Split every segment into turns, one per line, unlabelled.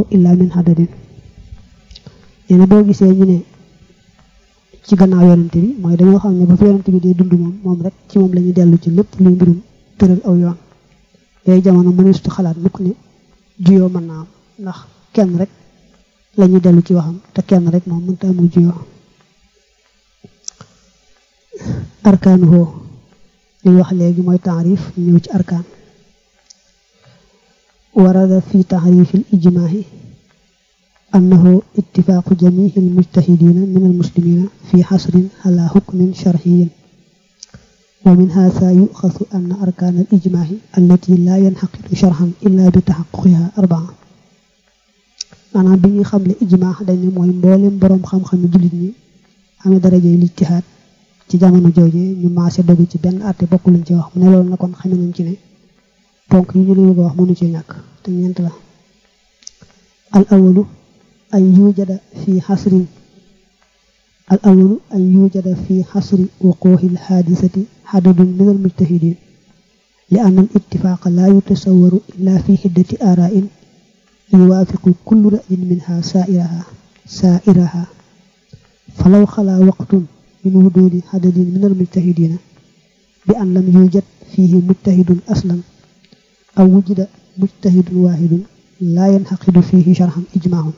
tutlaqu illa min hadadin nee na boo gisee ñu ne ci gannaaw yonante bi mooy dañoo xam ne ba fi yonante bi dee dund moom moom rek ci moom la ñuy dellu ci lépp luy mbirum tëral aw yoon yooyu jamono mëneesutu xalaat mukk ne juyoo mën naa am ndax kenn rek la ñuy dellu ci waxam te kenn rek moom mënta amul juyoo arkaanu hoo li wax léegi mooy taarif ñëw ci arkaan warada fi taarifi l ijmaahi annahu ittifaaqu jamihi almujtahidina min almuslimina fi xasrin ala hukmin sharciyin wa min haasa yuxasu anna arkaan al ijmaahi allati laa yanxaqidu sharxan illa bi taxaquqiha arbaa maanaam bi ñuy xam ne ijmaa dañ ne mooy mboolem boroom xam-xami jullit ñi amee darajey lijtihaad ci jamono jooje ñu maase dogu ci benn àtte bokk luñ ci wax mu ne loolu na kon xame nañ ci ne ponk yi ñu la bëgg a wax mënu ci ñàkk te ñeent la al awalu an yujada fi xasrin al awalu an yujada fi xasri wuquuxi l xaadisati xadadun min al mujtahidin li ann al ittifaaqa laa yutasawaru illa fi xiddati aarain yuwaafiqu kullu ra'yin minha saairaha saairaha falaw xalaa waqtun min wuduudi xadadin min al mujtahidina bi an lam yujad fihi mujtahidun aslan aw wujida mujtahidun waahidun laa yanxaqidu fihi sharxan ijmaahun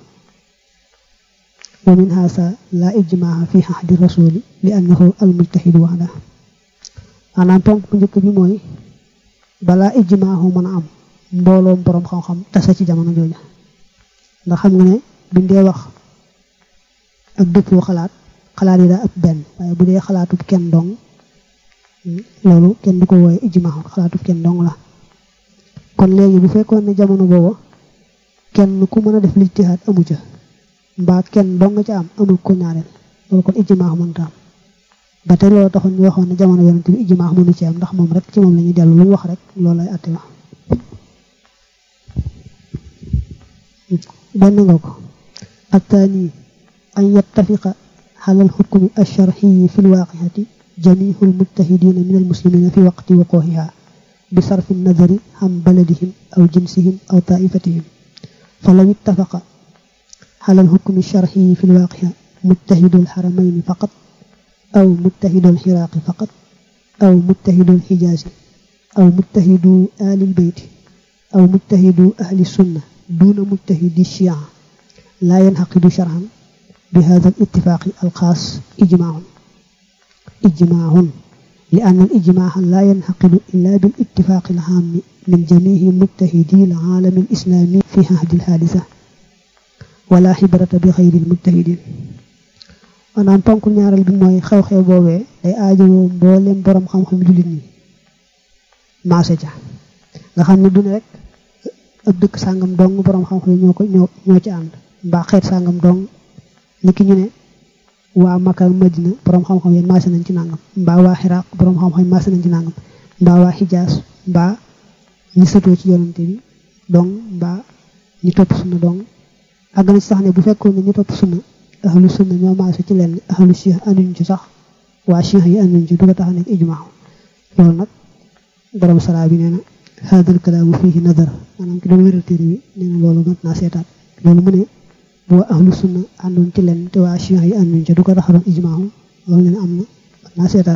wa min haasa laa ijmaaha fi xahdi rasuli li annahu al mujtahidu waxda maanaam ponk bu njëkk bi mooy balaa ijmaahu mën a am mbooloom boroom xam-xam tasa ci jamono jooja ndax xam nga ne biñ dee wax ak dëppoo xalaat xalaat yi daa ëpp benn waaye bu dee xalaatub kenn dong loolu kenn du ko wooye ijmaahu xalaatub kenn dong la kon léegi bu fekkoon ne jamono booba kenn ku mën a def lijtihaad amu ca mbaa kenn dong ca am amul ko ñaareel loolu kon ijmaax mënta am ba tey loolu taxoon ñu waxoon ne jamono yonent bi ijmaax mënu ci am ndax moom rek ci moom la ñuy dellu lu mu wax rek loolu lay àtte wax benn nga ko ak taani an yattafiqa xalal xukmi alsharxiyi fi lwaaqiati jamihu almujtahidina min almuslimina fi waqti wuquuxiha bi sarfi nadari xam baladihim aw jinsihim aw taifatihim falaw ittafaqa على الحكم الشرعي في الواقع متحد الحرمين فقط أو متحد العراق فقط أو متحد الحجاز أو متحد آل البيت أو متحد أهل السنة دون متحد الشيعة لا ينعقد شرعا بهذا الاتفاق الخاص إجماع إجماع لأن الإجماع لا ينعقد إلا بالاتفاق العام من جميع متحدي العالم الإسلامي في عهد الحادثة wala xibrata bi xayril mujtahidin maanaam ponk ñaareel bi mooy xew-xew boobee day aajowoo mboolem borom xam-xam jullit ñi maase ca nga xam ne du ne rek ab dëkk sàngam dong borom xam-xam ñoo ko ñoo ñoo ci ànd mbaa xeet sàngam dong niki ñu ne waa Makka Madina borom xam-xam yi maase nañ ci nangam mbaa waa Xiraaq borom xam-xam yi maase nañ ci nangam mbaa waa Xijaas mbaa ñi sëtoo ci yonante bi dong mbaa ñi topp sunna dong àgg na ci sax ne bu fekkoon ne ñu topp sunna ahlu sunna ñoo maase ci lenn ahlu cheikh anduñ ci sax waa cheikh yi anduñ ci du ko tax nekk ijmaa loolu nag borom saraa bi nee na haadal kalaamu fiihi nadar maanaam ki doon wéral téere bi nee na loolu mat naa seetaat loolu mu ne bu waa ahlu sunna àndoon ci lenn te waa cheikh yi anduñ ci du ko tax doon ijmaa loolu nee na am na mat naa seetaat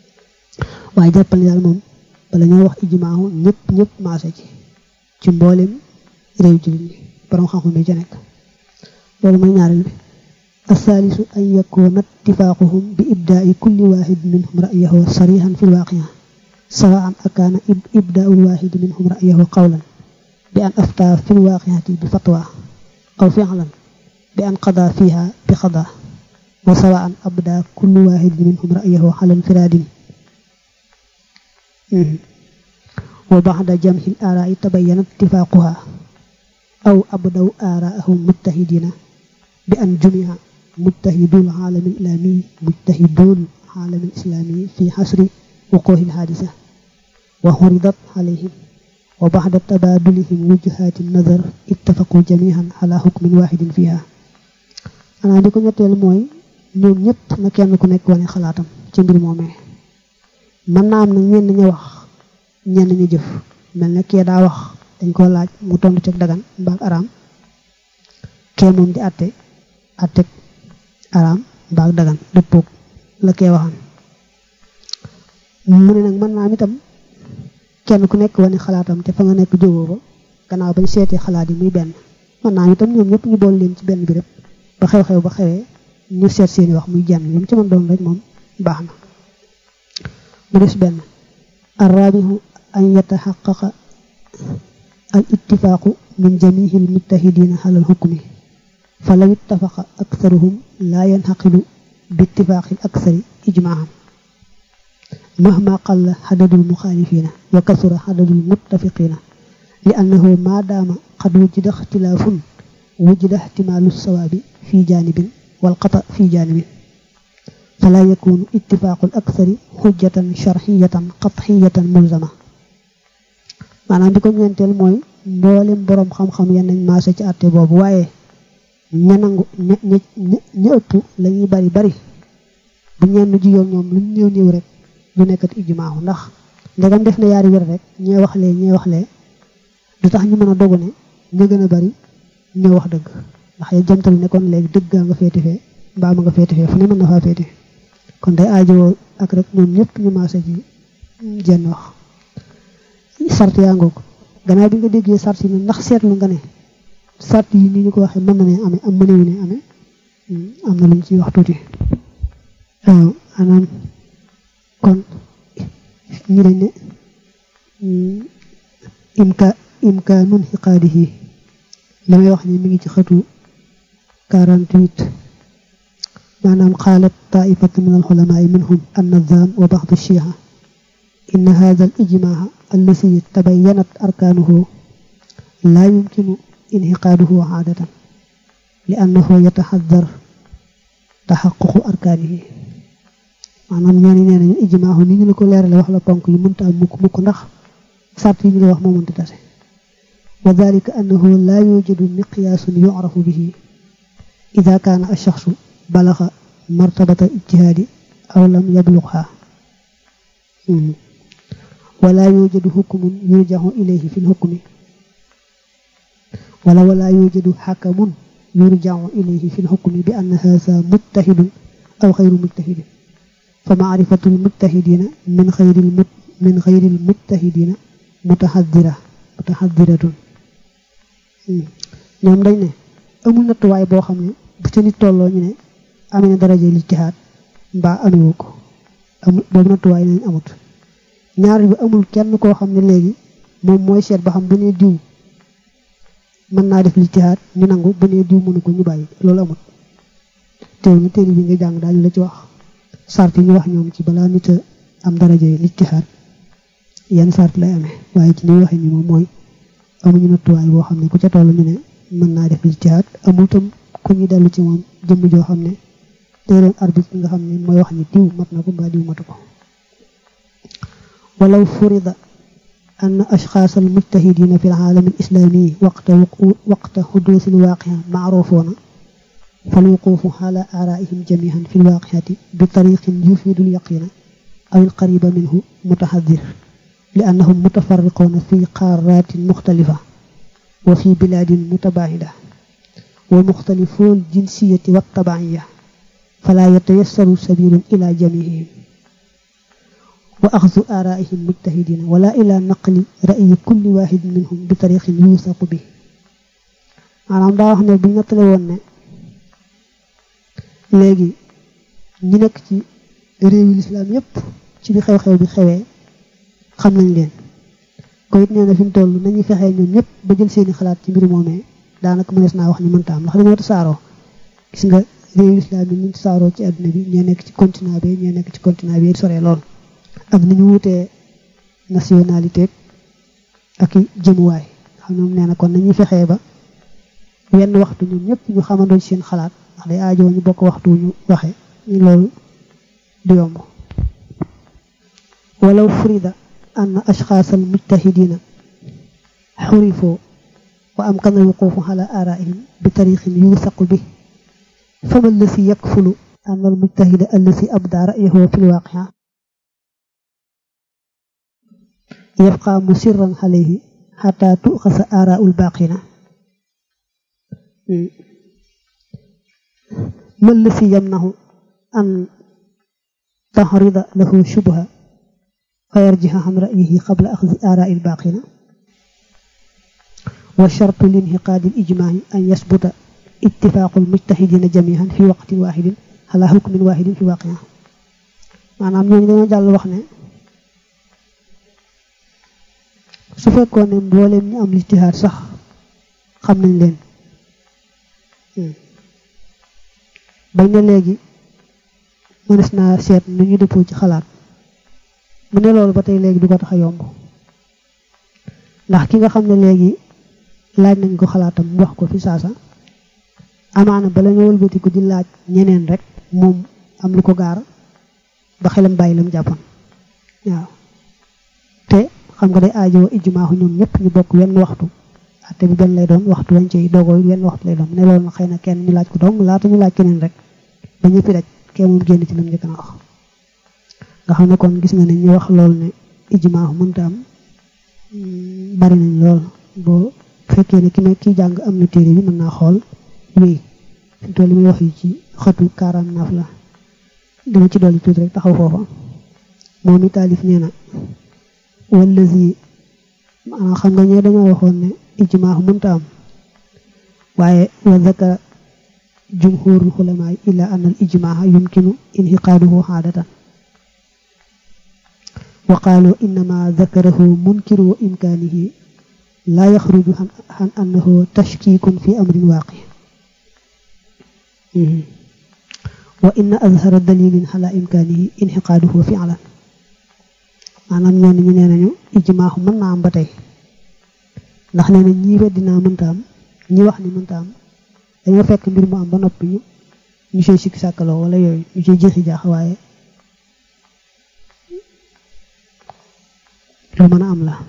waaye jàppal daal moom bala ñoo wax ijmaa ñëpp ñëpp maase ci ci mboolem réew jullit ñi borom xam-xam bi ca nekk loolu mooy ñaareel bi الثالث أن يكون اتفاقهم بإبداء كل واحد منهم رأيه صريحا في الواقع سواء أكان إبداء الواحد منهم رأيه قولا بأن أفتى في الواقعة بفتوى أو فعلا بأن قضى فيها بقضاء وسواء أبدى كل واحد منهم رأيه على انفراد وبعد جمع الآراء تبين اتفاقها أو أبدوا آراءهم متحدين بأن جمع متحدو العالم الإسلامي متحدو العالم الإسلامي في حصر وقوع الحادثة وعرضت عليهم وبعد تبادلهم وجهات النظر اتفقوا جميعا على حكم واحد فيها أنا ديكو ñettel moy ñoom ñëpp na kenn ku nekk wane xalaatam ci mbir moomee mën naa am nag ñenn ñu wax ñenn ñu jëf mel ne kee daa wax dañ ko laaj mu tontu ci dagan mbaa araam kee moom di atte atte araam mbaag dagan dëppoog la kee waxan mu ne nag mën naa am itam kenn ku nekk wane xalaatam te fa nga nekk jógoo ba gannaaw bañ seetee xalaat yi muy benn mën naa am itam ñoom ñëpp ñu bool leen ci benn bi rek ba xew-xew ba xewee ñu seet seeni wax muy jenn lu mu ci mën doon rek moom baax na mu des benn arrabihu an yataxaqaqa al ittifaaqu min jamihi al mujtahidina ala al xukmi fa law ittafaqa aktharuhum laa yanxaqilu bi ittifaaqi al akthari ijmaaham mahma qalla xadadul muxaalifina wa kasura xadadul muttafiqina li annahu ma daama qad wujida ixtilaafun wujida ihtimaalu sawaabi fi jaanibin wal xata fi jaanibin fala yakunu ittifaaqul aksari xujjatan sharxiyatan qatxiyatan mulzama maanaam bi ko ñeenteel mooy mboolem boroom xam-xam yenn nañ maase ci àtte boobu waaye ña nangu ña ña ña ëpp la ñuy bari bari bu ñenn jiyoo ñoom lu néew néew rek du nekkati ijmaahu ndax ndegam def na yaari wér rek ñee wax lee ñee wax lee du tax ñu mën a dogu ne ña gën a bari ñoo wax dëgg ndax ya jamtal ne kon léegi dëggaa nga féete fee mbaa ma nga féete fee fu ne mën na faa féete kon day aajowoo ak rek ñoom ñëpp ñu maase ci jenn wax sart yaa ngoog gannaaw bi nga déggee sart yi ndax seetlu nga ne sart yi ni ñu ko waxee mën na ne amee am mënewu ne amee am na lu ñu ciy wax tuuti waaw maanaam kon ñi dañ ne imka imkaanun xiqaadihi li may wax ni mi ngi ci xëtu 48 maanaam xaalat taifatu min alxulamaai minhum annazam wa baxdu shiha inna hada al ijmaa allasi tabayanat arkaanuhu laa yumkinu inxiqaaduhu aadatan li annahu yataxadar taxaququ arkaanihi maanaam ñooñu nee nañu ijmaahu ni ñu la ko leerale wax la ponk yi mënta am mukk mukk ndax sart yi ñu la wax moo mënta tase wa dalika annahu laa yujadu miqyaasun yucrafu bihi ida kaana alchaxsu balaxa martabata ijtihaadi aw lam yabluxha wala yujadu xukmun yurjaxu ilayhi fi lxukmi wala wala yujadu xakamun yurjaxu ilayhi fi lxukmi bi anna haza mujtahidun aw xayru mujtahidin fa maarifatu lmujtahidina min xayri min xayri lmujtahidina mutaxadira mutaxadiratun ñoom dañ ne amul nattuwaay boo xam ne bu ca nit tolloo ñu ne amee na daraje lijtihaad mbaa amewu ko amul boobu nattuwaay nañ amut ñaar bi amul kenn koo xam ne léegi moom mooy seet ba xam bu nee diw mën naa def lijtihaad ñu nangu bu nee diw mënu ko ñu bàyyi loolu amut teew na téere bi nga jàng daañu la ci wax sart yi ñu wax ñoom ci balaa nit a am daraje lijtihaad yan sart lay amee waaye ci ni waxee ni moom mooy amuñu nattuwaay boo xam ne ku ca toll ñu ne mën naa def lijtihaad amul tam ku ñu dellu ci moom jëmm joo xam ne day doon arbitre nga xam ne mooy wax ni diw mat na ko mbaa diw matu ko walaw furida أن أشخاص المجتهدين في العالم الإسلامي وقت وقت حدوث الواقعة معروفون فالوقوف على آرائهم جميعا في الواقعة بطريق يفيد اليقين أو القريب منه متحذر لأنهم متفرقون في قارات مختلفة وفي بلاد متباعدة ومختلفو الجنسية والطبعية فلا يتيسر سبيل إلى جميعهم وأخذ آرائهم مجتهدين ولا إلى نقل رأي كل واحد منهم بطريق يوثق به maanaam daa wax ne bu ñettale woon ne léegi ñi nekk ci réewi lislaam yépp ci bi xew-xew bi xewee xam nañ leen ko it nee na fi mu toll nañuy fexee ñoom ñëpp ba jël seeni xalaat ci mbir moomee daanaka mënees naa wax ni mënta am ndax dañoo tasaaroo gis nga réewi lislaam yi ñu tasaaroo ci àdduna bi ñee nekk ci continent bi ñee nekk ci continent bi soree lool ak ni ñu wutee nationalité ak i jëmuwaay xam ñoom nee na kon nañuy fexee ba wenn waxtu ñoom ñëpp ñu xamandoo ci seen xalaat ndax day aajoo ñu bokk waxtu ñu waxe ñu loolu du yomb walaw frida an ashxaas al mujtahidina xurifoo wa amkana alwuqufu ala araihim bi tariqin yuusaqu bi fama allasi yakfulu an al mujtahida allasi abda ra'yahu fi lwaqia يبقى مسرا عليه حتى تؤخذ آراء الباقين ما الذي يمنع أن تعرض له شبهة فيرجح عن رأيه قبل أخذ آراء الباقين وشرط لانعقاد الإجماع أن يثبت اتفاق المجتهدين جميعا في وقت واحد على حكم واحد في واقع maanaam ñooñu dañoo jàll wax ne su fekkoon ne mbooleem ñu am lijtihaad sax xam nañ leen bañ na léegi mënees naa seet nu ñu dëppoo ci xalaat mu ne loolu ba tey léegi du ko tax a yomb ndax ki nga xam ne léegi laaj nañ ko xalaatam mu wax ko fi saasa amaana bala ñu wëlbatiku di laaj ñeneen rek moom am lu ko gaar ba xelam bàyyi lam jàppoon waaw te xam nga day aajowoo ijmaaxu ñoom ñëpp ñu bokk wenn waxtu atte bi benn lay doon waxtu wañ cey doogoo wenn waxtu lay doon ne loolu na xëy na kenn ñu laaj ko dong laata ñu laaj keneen rek ba ñëppi daj kee moom génn ci lam njëkk na wax nga xam ne kon gis nga ne ñu wax loolu ne ijmaaxu mënta am bari nañ lool boo fekkee ne ki may kiy jàng am na téere bi mën naa xool wéy fi toll li muy wax yi ci xëtu 49 la dama ci dolli tuuti rek taxaw foofa moom i taalif nee na wallazi maanaam xam nga ñee dañoo waxoon ne ijmaax mënta am waaye wa zakara jumhurul xulamaa illa an al ijmaaxa yumkinu inxiqaaduhu xaadatan wa qaalu innama zakarahu munkiru wa imkaanihi laa yaxruju xan annahu tashkiikun fi amrin waaqi wa inna azhara dalilin ala imkaanihi inxiqaaduhu fi'lan maanaam ñooñu ñu nee nañu ijmaaxu mën naa am ba tey ndax nee na ñii weddi naa mënta am ñi wax ni mënta am dañoo fekk mbir mu am ba noppi ñu ñu see sikki sàkkaloo wala yooyu ñu see jeexi jaax waaye lu mën a am la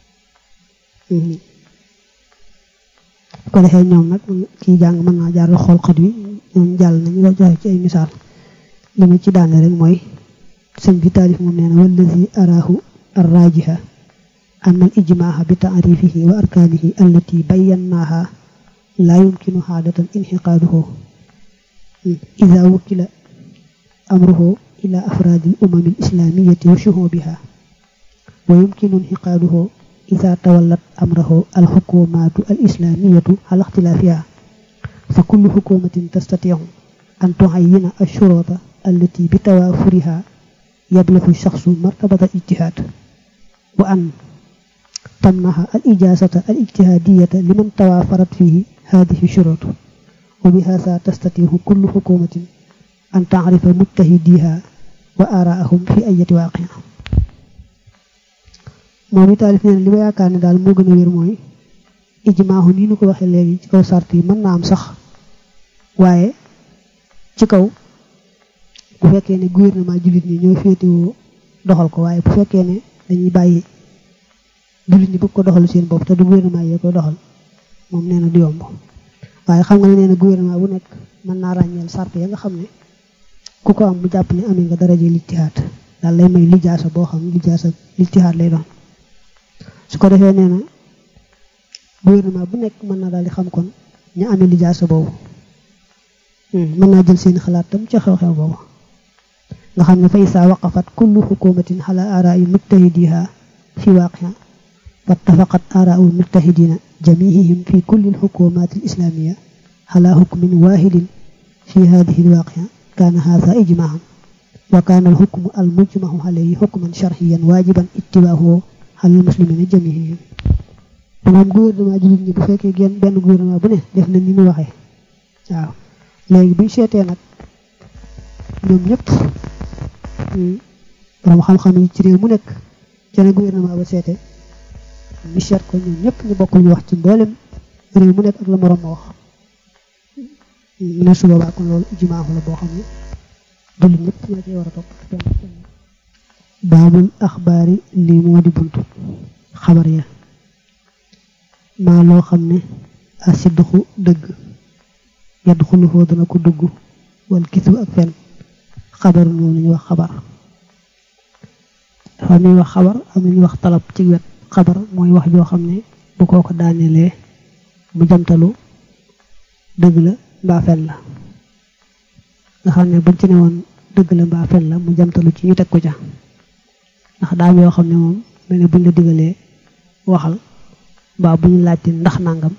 ko defee ñoom nag kii jàng mën naa jaar xool xët wi ñoom jàll nañu la joxe ci ay misaal li mu ci daane rek mooy sëñ bi taalif moom nee na wallazi araahu arrajiha أن الإجماع بتعريفه وأركانه التي بيناها لا يمكن عادة انحقاده إذا وكل أمره إلى أفراد الأمم الإسلامية وشهوبها ويمكن انحقاده إذا تولت أمره الحكومات الإسلامية على اختلافها فكل حكومة تستطيع أن تعين الشروط التي بتوافرها يبلغ الشخص مرتبة الاجتهاد وأن تمنح الإجازة الاجتهادية لمن توافرت فيه هذه الشروط وبهذا تستطيع كل حكومة أن تعرف مجتهديها وآراءهم في أي واقع moom taalif nee na li ma yaakaar ne daal moo gën a wér mooy ijmaahu nii nu ko waxee léegi ci kaw sart yi mën naa am sax waaye ci kaw bu fekkee ne gouvernement jullit ñi ñooy féetewoo doxal ko waaye bu fekkee ne dañuy bàyyi jullit ñi bëgg ko doxal seen bopp te du gouvernement yee koy doxal moom nee na du yomb waaye xam nga ne nee na gouvernement bu nekk mën naa ràññeel sart ya nga xam ne ku ko am bu jàpp ne amee nga daraje lijtihaad daal lay may lijaasa boo xam lijaasa lijtihaad lay doon su ko defee nee na gouvernement bu nekk mën naa daal di xam kon ñu amee lijaasa boobu mën naa jël seen xalaat tam ca xew-xew boobu nga xam ne fa isaa waqafat kullu xukumatin ala araa'i mujtahidiha fi waaqiha wattafaqat aaraa'u mujtahidina jamihihim fi kulli alxukumat alislamiya ala hukmin wahidin fi hadihi alwaaqiha kaana haadha ijmaahan wa kaana alxukmu almujmahu alayhi xukman sharciyan waajiban ittibaahu ala almuslimina jamihihim moom gouvernement jullit ñi bu fekkee genn benn gouvernement bu ne def na ni mu waxee waaw léegi buñ seetee nag ñoom ñëpp borom xam-xam yi ci réew mu nekk ca ne gouvernement ba seete ñu seet ko ñoom ñëpp ñu bokk ñu wax ci mboolem réew mu nekk ak la moroom ma wax mu ne su boobaa kon loolu ijmaaxu la boo xam ne jullit ñëpp ñoo cee war a topp baabul axbaari lii moo di buntu xabar ya maa loo xam ne asidduxu dëgg yaddu xuluxoo dana ko dugg wal kisu ak fen xabaru moom la ñuy wax xabar dafa ñuy wax xabar am na ñuy wax talab ci wet xabar mooy wax joo xam ne bu koo ko daanelee mu jamtalu dëgg la mbaa fen la nga xam ne buñ ci ne woon dëgg la mbaa fen la mu jamtalu ci ñu teg ko ca ndax daam yoo xam ne moom mel ne buñ la digalee waxal mbaa bu ñu laajte ndax nangam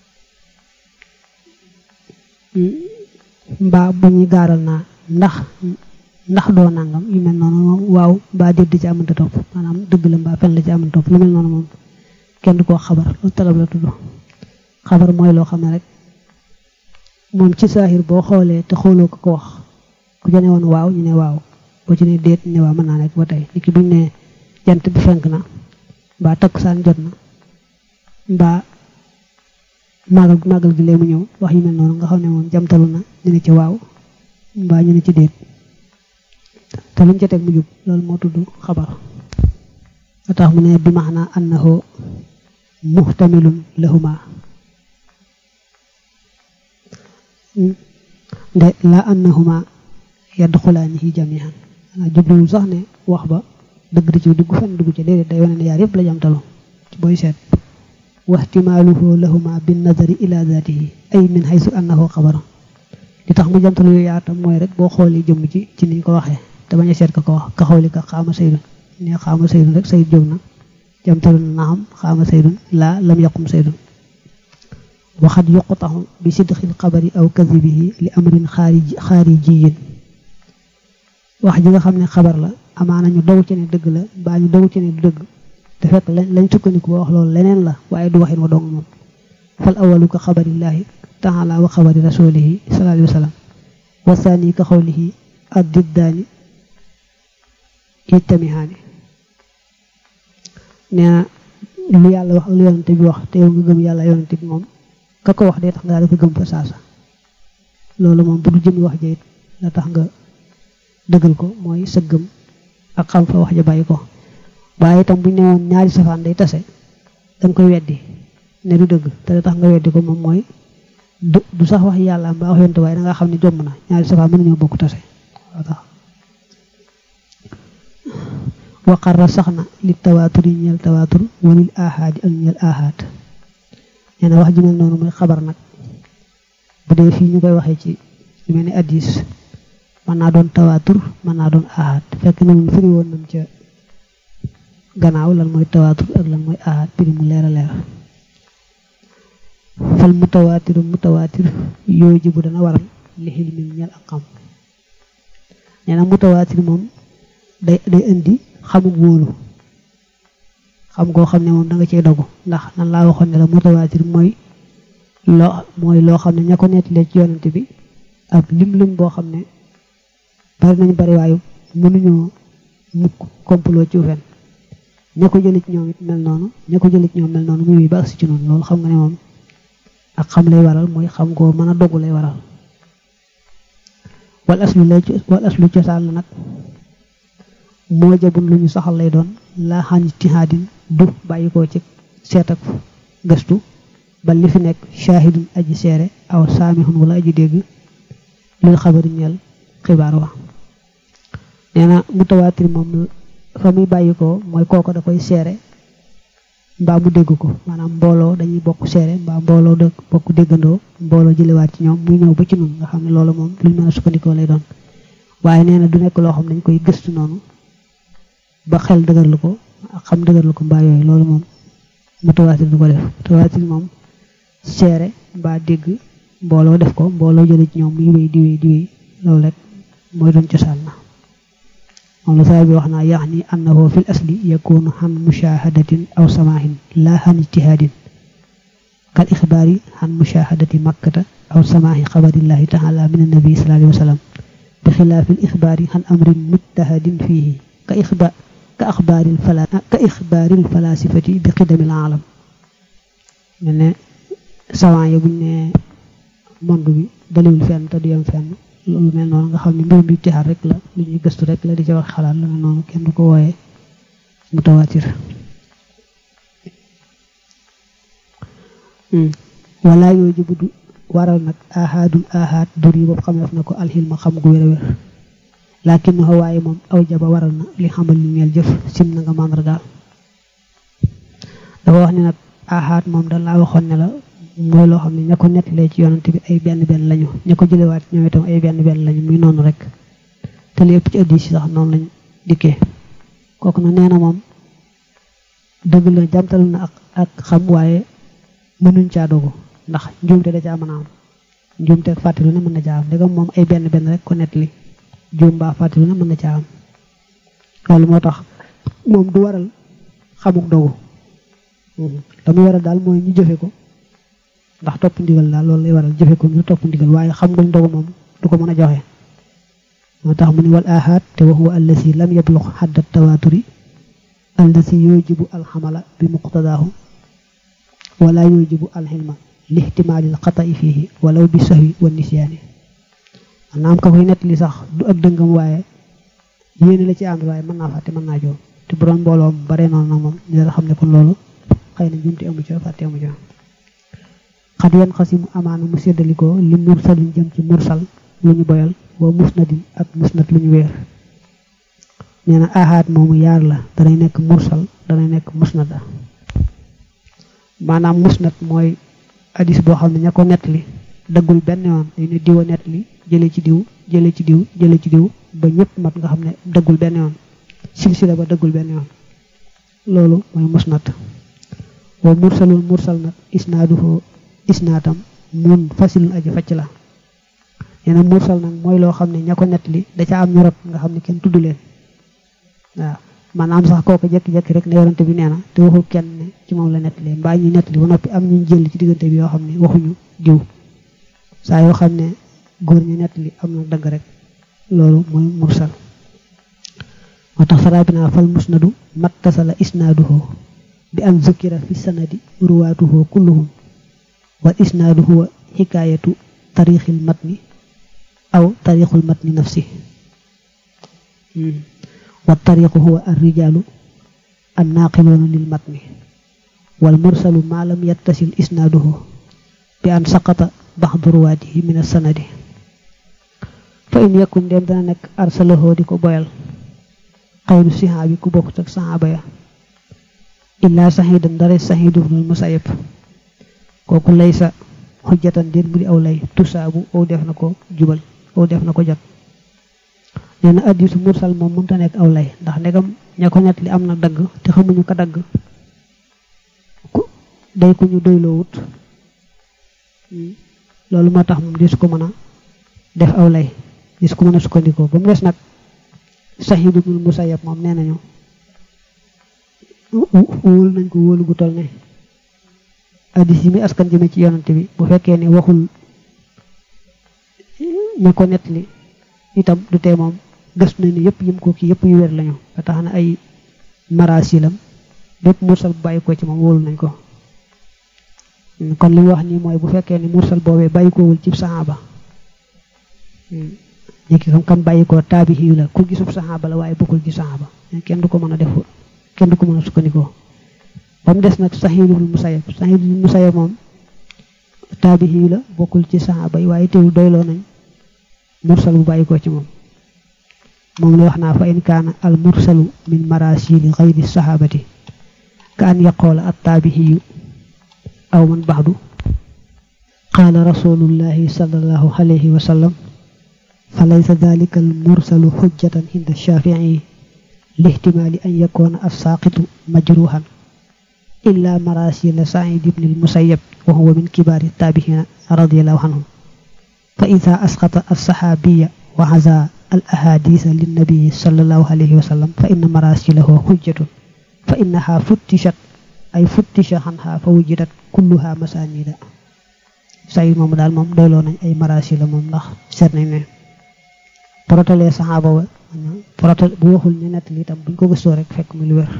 mbaa bu ñuy gaaral naa ndax ndax doo nangam yu mel noonu moom waaw mbaa déet di ci amante topp maanaam dëgg la mbaa fen la ci amante topp lu mel noonu moom kenn du koo xabar lu talab la tudd xabar mooy loo xam ne rek moom ci saaxir boo xoolee te xooloo ko ko wax ku jane woon waaw ñu ne waaw boo ci ne déet ne waaw mën naa nekk ba tey nit ki buñ ne jant bi fenk na mbaa takkusaan jot na mbaa màggal màggal gi léegi mu ñëw wax yu mel noonu nga xam ne moom jamtalu na ñu ne ci waaw mbaa ñu ne ci déet te luñ ca teg mu jub loolu moo tudd xabar a tax mu ne bi maana annahu muhtamilun lahuma de la annahuma yadxulaanihi jamihan xanaa jubluwul sax ne wax ba dëgg di ci dugg fenn dugg ci déedéet day wane ne yaar yëpp la jamtalu ci booy seet waxtimaaluhu lahuma bin nazari ila zatihi ay min haysu annahu xabar li tax mu jamtalu yooyu yaatam mooy rek boo xoolee jëmm ci ci niñ ko waxee te bañ a seet ka ko wax ka xawli ka xaama saydun ne xaama saydun rek sayid jóg na jamtalu na naam xaama saydun laa lam yaqum saydun waxat yuqtaxu bi sidqil xabari aw kadibihi li amrin xaariji xaarijiyin wax ji nga xam ne xabar la amaana ñu dogu ci ne dëgg la mbaa ñu dogu ci ne du dëgg te fekk lañ sukkandiku ba wax loolu leneen la waaye du waxin wa dong moom fal awalu ka xabarillahi taala wa xabari rasulihi sallallahu alayhi wa sallam wa saani ka xawlihi ad diddaani ittamihaani nee na lu yàlla wax ak lu yonante bi wax te yow nga gëm yàlla yonante bi moom ka ko wax day tax nga dafa gëm fa saasa loolu moom bu du jëmi wax ja it la tax nga dëggal ko mooy sa gëm ak xam fa wax ja bàyyi ko waaye itam bu ñu ne woon ñaari safaan day tase danga koy weddi ne du dëgg te la tax nga weddi ko moom mooy du du sax wax yàlla mbaa wax yonante waaye da nga xam ne jomm na ñaari safaan mën nañoo bokk tase waa tax waqarra sax na li tawaatur yi ñeel tawaatur walil ahaadi ak ñeel ahaad nee na wax ji mel noonu muy xabar nag bu dee fii ñu koy waxee ci lu mel ni addis mën naa doon tawaatur mën naa doon ahaad fekk na mu firi woon nañ ca gannaaw lan mooy tawaatur ak lan mooy ahaad piri mu leer a leer fal mutawaatiru mutawaatir yooyu ji bu dana waral li xil mi ñeel ak xam nee na mutawaatir moom day day indi xamuk wóolu xam goo xam ne moom da nga cey dogu ndax nan laa waxoon ne la mutawaatir mooy loo mooy loo xam ne ña ko nettalee ci yonante bi ak lim lim boo xam ne bari nañ bari waayu mënuñoo mukk complot ci fen ña ko jëlee ci ñoom it mel noonu ña ko jëlee ci ñoom mel noonu muy ba agsi ci noonu loolu xam nga ne moom ak xam lay waral mooy xam goo mën a dogu lay waral wal aslu lay wal aslu cosaan la nag moo jabun lu ñu saxal lay doon laa xan ijtihaadin du bàyyi ko ci seet ak gëstu ba li fi nekk shaahidun aji seere aw saamihun wala aji dégg lil xabari ñeel xibaar wa nee na mutawaatir moom fa muy bàyyi ko mooy kooko da koy seere mbaa mu dégg ko maanaam mbooloo dañuy bokk seere mbaa mbooloo da bokk déggandoo mbooloo jëlewaat ci ñoom muy ñëw ba ci nun nga xam ne loolu moom luñ mën a sukkandikoo lay doon waaye nee na du nekk loo xam dañ koy gëstu noonu ba xel dëgërlu ko ak xam dëgërlu ko mbaa yooyu loolu moom mutawaatir du ko def mutawaatir moom seere mbaa dégg mbooloo def ko mbooloo jële ci ñoom muy wéy di wéy di wéy loolu rek mooy doon cosaan na moom la saa bi wax naa yaxni annahu fil asli yakunu xan mushahadatin aw samaahin laa xan ijtihaadin kal ixbaari xan mushahadati makkata aw samaahi xabarillahi taala min annabi sallallahu alayhi wa sallam bi xilaafi l ixbaari xan amrin mujtahadin fiihi ka ixbaar ka axbaaril fala ka ixbaaril falaasifati bi xidamil aalam mel ne savant yi buñ ne monde bi daliwul fenn te du yem fenn loolu mel noonu nga xam ne mbirum bi tixaar rek la lu ñuy gëstu rek la di ca wax xalaat la mel noonu kenn du ko wooyee mutawaatir wala yooyu ji budu waral nag ahaadul ahaad dur yi boobu xameef na ko alxilma xam gu wér a wér laakin nu waaye moom aw jaba waral na li xamal li ñeel jëf sim na nga màndargaal dafa wax ne nag ahaad moom dañ laa waxoon ne la mooy loo xam ne ña ko nettalee ci yonante bi ay benn benn lañu ña ko jëlewaat ñoom itam ay benn benn lañu muy noonu rek te lépp ci addis yi sax noonu lañ dikkee kooku na nee na moom dëgg la jamtal na ak ak xam waaye mënuñ caa dogu ndax njuumte da caa mën a am njuumte ak fàttali ne mën na caa am ndegam moom ay benn benn rek ko nettali juum mbaa fàttali ne mën na caa am loolu moo tax moom du waral xamuk dogu la muy waral daal mooy ñu jëfe ko ndax topp ndigal daal loolu lay waral jëfe ko ñu topp ndigal waaye xam nga dogu moom du ko mën a joxe moo tax mu ni wal ahad te wa huwa allasi lam yablux xadda tawaaturi allasi yujibu alxamala bi muqtadaahu wala yujibu alxilma lihtimaalil xata'i fiihi walaw bi sahwi wa nisyaani maanaam ka koy nettali sax du ak dëngam waaye yéene la ci ànd waaye mën naa fàtte mën naa joom te bu doon mbooloom bare noonu nag moom ñu dara xam ne kon loolu xëy na jumte amu ca fàtte amu ca xat yan xasimu amaana mu séddalikoo li mursalin jëm ci mursal lu ñu boyal wa musnadin ak musnad lu ñu weer nee na ahaat moomu yaar la danay nekk mursal danay nekk musnada maanaam musnad mooy hadis boo xam ne ña ko nettali dëggul benn yoon dañu ne diwa nettali jële ci diw jële ci diw jële ci diw ba ñëpp mat nga xam ne dëggul benn yoon silsila ba dëggul benn yoon loolu mooy musnad wa mursalul mursal nag isnaaduhu isnaadam mun fasilun aji facc la nee na mursal nag mooy loo xam ne ña ko nettali da ca am ñu rot nga xam ne kenn tudd leen waaw maanaam sax kooku jekki-jekki rek ne yorante bi nee na te waxul kenn ne ci moom la nettali mbaa ñuy nettali ba noppi am ñu jël ci diggante bi yoo xam ne waxuñu diw saa yoo xam ne góor ñi nettali am na dëgg rek loolu mooy mursal moo tax sarabina fal musnadu mattasala isnaaduhu bi an zukira fi sanadi ruwaatuhu kulluhum wal isnaadu huwa xikaayatu tariixil matni aw tariixul matni nafsi wa tariixu huwa arrijaalu annaaqiluuna lil matni wal mursalu maa lam yattasil isnaaduhu bi an saqata baxdu ruwaatihi min as-sanadi fa in yakun dem dana nekk arsalahoo di ko boyal xayru sihaabi ku bokk ak saxaaba ya illaa saxiidan dara saxiidu ibnul musayyab kooku lay sa xujjatan déet bu di aw lay tusaabu aw def na ko jubal aw def na ko jot nee na addisu mursal moom mënta nekk aw lay ndax ndegam ña ko net li am na dagg te xamuñu ko dagg ku day ku ñu doyloo wut loolu moo tax moom dis ko mën a def aw lay dis ko mën a sukkandikoo ba mu des nag Saxiid ibnul Musayyab moom nee nañu wóolu nañ ko wóolu gu toll ne addis yi muy askan jëme ci yonante bi bu fekkee ne waxul ñu ko nettali itam du tee moom gëstu nañ ne yëpp yim ko kii yëpp yu wér lañu ba tax na ay marasilam bépp mursal bu bàyyi ko ci moom wóolu nañ ko kon li mu wax nii mooy bu fekkee ne mursal boobee bàyyi koowul ci saxaaba ñekki xam kam bàyyi ko taabihi la ku gisub saxaaba la waaye bokkul ci saxaaba kenn du ko mën a def kenn du ko mën a sukkandikoo ba mu des nag saxiidul musayab saxiidul musayab moom taabihi la bokkul ci saxaaba yi waaye teewul doyloo nañ mursal bu bàyyi ko ci moom moom la wax naa fa in kaana al mursalu min marasili xayri saxaabati ka an yaqoola at taabihiyu aw man baxdu qaala rasulullahi sallallahu alayhi wa sallam fa laysa dalika al mursalu xujjatan inda shafii lihtimaali an yakuna assaaqitu majruhan illa marasila said ibn almusayyab wa huwa min kibaari taabihina radiallahu anhum fa ida asqata alsaxaabiya wa haza al ahadisa linnabii sallallahu alayhi wa sallam fa inna marasilahu xujjatun fa innaha futtishat ay futtisha xanha fa wujidat kulluha masanida sayid moom daal moom doyloo nañ ay marasila moom ndax seet nañ ne porotalee saxaaba wa porotal bu waxul ñu nett li itam buñ ko gëstoo rek fekk mu lu wér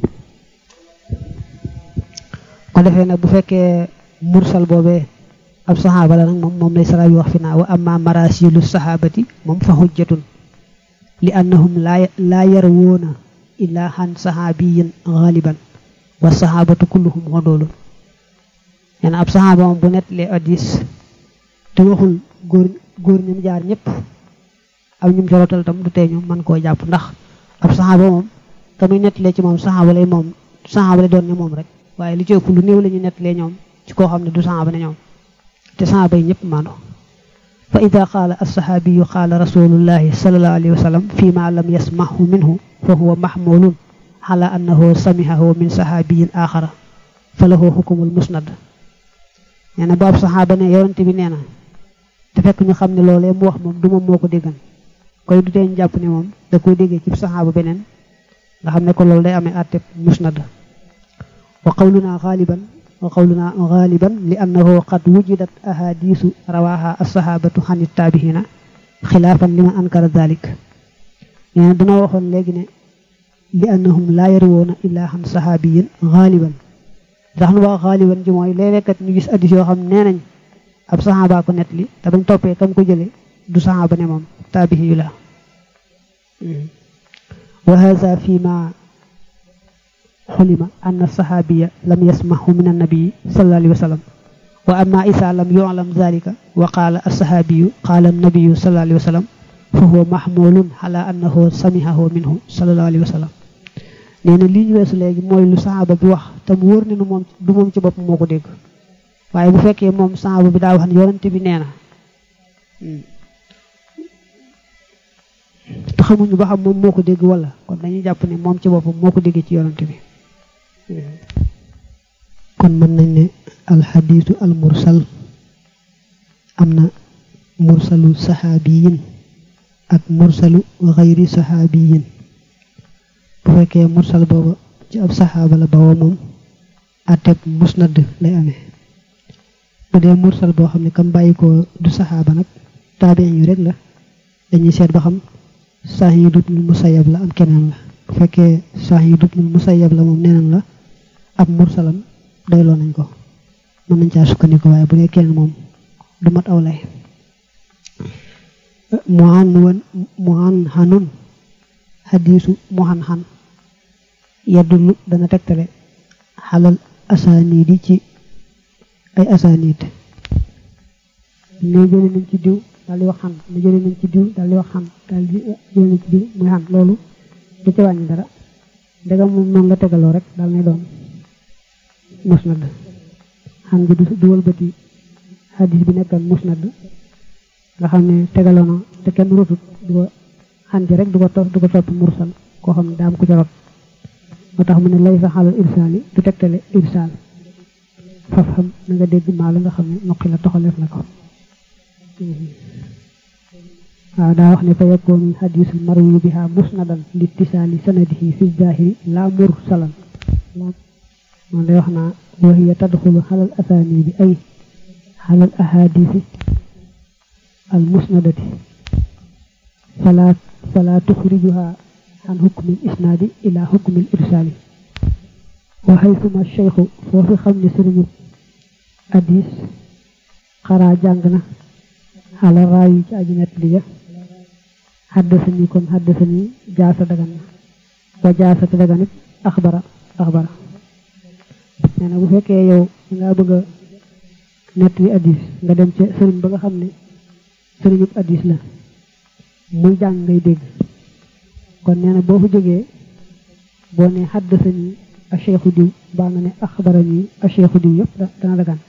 ko defee nag bu fekkee mursal boobee ab saxaaba la nag moom moom lay sara yu wax fi naa wa amma marasilu saxaabati moom fa xujjatun li annahum laa yarwoona illaa xan saxaabiyin xaaliban wa saxaabatu kulluhum xodoolun nee na ab saxaaba moom bu nettalee addis te waxul góor góor ñum jaar ñëpp am ñum jorotal tam du tee ñu mën koo jàpp ndax ab saxaaba moom te muy nettalee ci moom saxaaba lay moom saxaaba lay doon ne moom rek waaye li ci ëpp lu néew la ñu nettalee ñoom ci koo xam ne du saxaaba ne ñoom te saxaaba yi ñëpp maandu fa ida qaala alsaxaabiyu qaala rasulullahi salallahu alayhi wa sallam fi ma lam yasmahu minhu fa huwa mahmulun ala annahu samihahu min saxaabiyin axara fa lahu xukumul musnad nee na boobu saxaaba ne yonente bi nee na te fekk ñu xam ne loolee mu wax moom du moom moo ko déggan koy du teen jàpp ne moom da koy déggee ci saxaaba beneen nga xam ne ko loolu day amee àtteb musnad wa qawluna xaaliban wa qawluna xaaliban li annahu qad wujidat ahadisu rawaha alsahabatu xan ittaabihina xilaafan liman ankara dalik nee na dana waxoon léegi ne li annahum laa yarwoona illaa xan sahabiyin xaaliban ndax nu wax xaaliban ji mooy léeg-léeg kat ñu gis addis yoo xam nee nañ ab saxaaba ko net li te bañ toppee kam ko jële du saxaaba ne moom taabihi yu la wa hada fi ma xulima anna saxaabiya lam yasmahu min annabii sallallahu alayhi wa sallam wa amma isa lam yuclam dalika wa qaala alsaxaabiyu qaala annabiyu sallallahu alayhi wa sallam fa huwa mahmulun ala annahu samihahu minhu sallallahu alayhi wa sallam nee na lii ñu weesu léegi mooy lu saxaaba bi wax te mu wóor ne nu moom du moom ci bopp moo ko dégg waaye bu fekkee moom saxaaba bi daa wax ne yonente bi nee na te xamuñu ba xam moom moo ko dégg wala kon dañuy jàpp ne moom ci boppam moo ko déggee ci yonante bi kon mën nañ ne alxadiisu almursal am na mursalu saxaabiyin ak mursalu xayri saxaabiyin bu fekkee mursal booba ci ab saxaaba la bawoo moom àtteeb musnad lay amee bu dee mursal boo xam ne kam bàyyi ko du saxaaba nag taabiin yu rek la dañuy seet ba xam Sahiid ibnul Musayyab la am keneen la bu fekkee Sahiid ibnul Musayyab la moom neneen la ab mursalam doyloo nañ ko mën nañ caa sukkandiku waaye bu dee keneen moom du mat aw lay mu an wan mu an xanun xadiisu mu xan xan yeddulu dana tegtale xalal asaaniid yi ci ay asaaniid ne jële nañ ci diw daal di wax xan ne jële nañ ci diw daal di wax xan daal di jële nañ ci diw muy xan loolu du ci wàññi dara ndegam moom noonu la tegaloo rek daal nay doon musnad xan bi du wëlbati xadis bi nekkan musnad nga xam ne tegaloo na te kenn rotut du ko xan ji rek du ko topp du ko topp mursal koo xam ne daam ku ca rot moo tax mu ne lay sa xalal irsaal yi du tegtale irsaal faf xam na nga dégg maa la nga xam ne noqi la toxaleef na ko waaw daa wax ne fa yakkoonu xadisul marwi biha musnadan littisaali sanadihi fi zahiri la mursalan moom lay wax naa wa hiya tadxulu xalal asaani bi ay xalal ahadisi al musnadati fala fala tuxrijuha an xukmi isnaadi ila xukmi irsaali wa xaysuma cheikhu foofi xam ne sëriñu hadis xaraa jàng na xala raayi ci aji nett li ja xaddasani kon xaddasani jaasa dagan na wa jaasa te dagan it axbara axbara nee na bu fekkee yow nga bëgg a nett li addis nga dem ca sëriñ ba nga xam ne sëriñub addis la muy jàng ngay dégg kon nee na boo fa jógee boo ne xaddasani a cheikhu diw baa nga ne axbarani a cheikhu diw yëpp dana dagan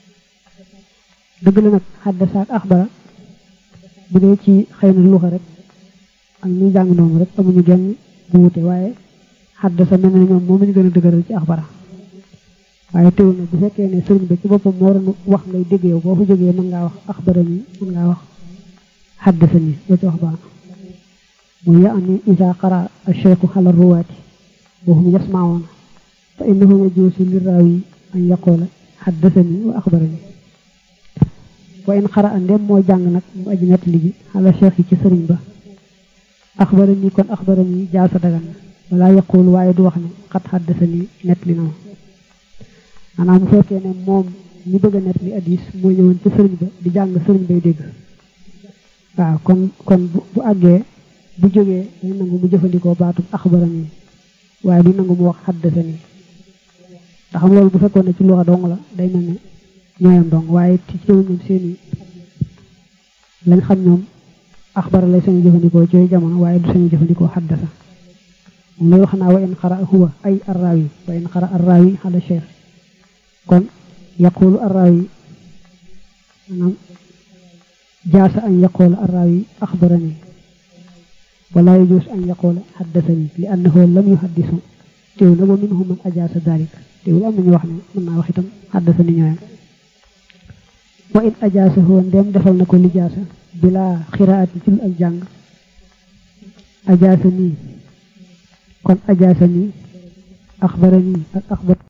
dëgg la nag xaddasa ak axbara bu dee ci xëy na luxa rek ak ñuy jàng noonu rek amuñu genn bu wute waaye xaddasa mel na ñoom moom lañu gën a dëgëral ci axbara waaye teewul na bu fekkee ne sëriñ ba ci boppam moo waroon wax ngay dégg yow boo fa jógee mën ngaa wax axbarani mën ngaa wax xaddasani loo ci wax baax mu yaani isa qara acheikhu xala ruwaati wahum yasmawoona fa innahu yajuusu liraawi an yaqoola xaddasani wa axbarani wa in xara a ndem moo jàng nag mu aji nett ligi xala cheikh yi ci sëriñ ba axbarani kon axbarani jaasa dagan na wala yaqul waaye du wax ne xat xaddasani nett li na ma maanaam bu fekkee ne moom ñi bëgg a nett li addis moo ñëwoon ci sëriñ ba di jàng sëriñ bay dégg waaw kon kon bu àggee bu jógee dañ nangu mu jëfandikoo baatub axbarani waaye du nangu mu wax xaddasani ndax xam loolu bu fekkoon ne ci luxa dong la day mel ne ñooyam dong waaye ci ci ñoom seeni lañ xam ñoom axbara lay sañu jëfandikoo ci jamono waaye du sañu jëfandikoo xaddasa moom lay wax naa wa in xara huwa ay arraawi wa in xara arraawi xala cheikh kon yaqulu arrawi maanaam jaasa an yaqula arrawi axbarani wala yajus an yaqula xaddasani li annahu lam yuhaddisu teew na wa minhum man ajaasa dalik teewul am nañu wax ne mën naa wax itam xaddasani ñooyam wa in ajaasahu ndem defal na ko lijaasa bila xiraati ci ak jàng ajaasa nii kon ajaasa nii axbarani ak axbar